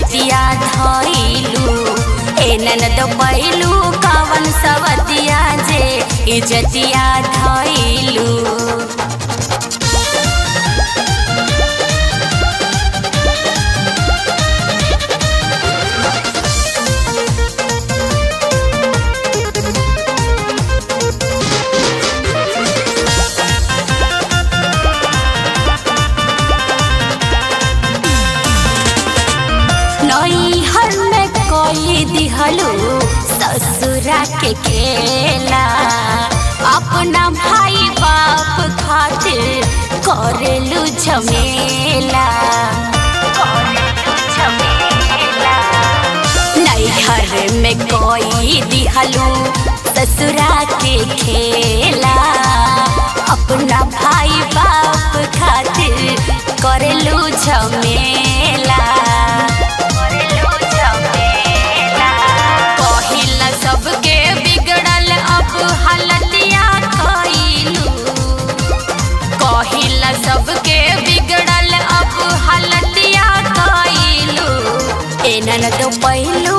इजतिया धइलू ए ननद पैलू कवन सवतिया जे इजतिया धइलू नैहर में कोई दिहलू ससुरा के खेला अपना भाई बाप खातिर करेलू झमेला करेलू झमेला नैहर में कोई दिहलू ससुरा के खेला अपना भाई बाप खातिर करेलू झमेला कहिला सबके बिगड़ल अब हालतिया कइलू कहिला सबके बिगड़ल अब हालतिया कइलू ए ननद पहिलू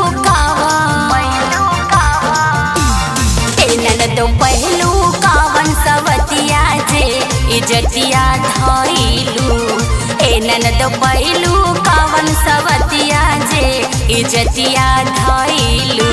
ए ननद पहिलू कावन सवतिया जे इजतिया धइलू ए ननद पहिलू कावन सवतिया जे इजतिया धइलू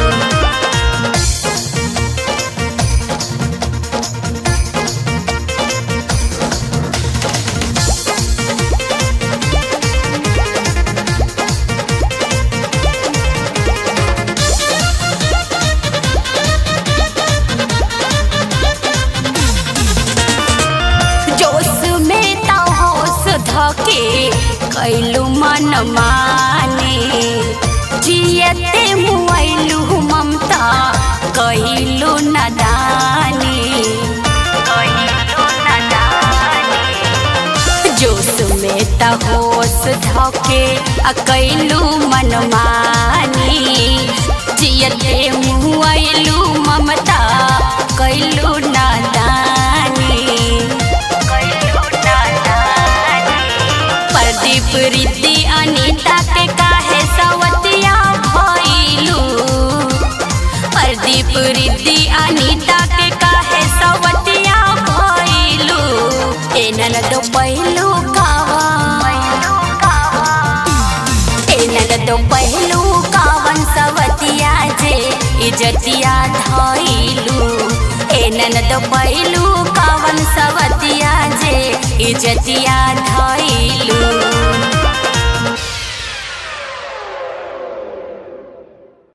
जोश में ता होश धके कैलू मन माने जियते मुआइलू ममता कैलू नदानी कैलू नदानी जोश में ता होश धके आ कैलू मन मानी जियते मुआइलू ममता कैलू नदानी प्रदीप रिद्धि अनीता के काहे सवतिया भइलू प्रदीप रिद्धि अनीता के काहे सवतिया भइलू ए ननद पहिलू ए ननद पहिलू कावन सवतिया जे इजतिया धइलू ए ननद पहिलू कावन सवतिया जे इजतिया धइलू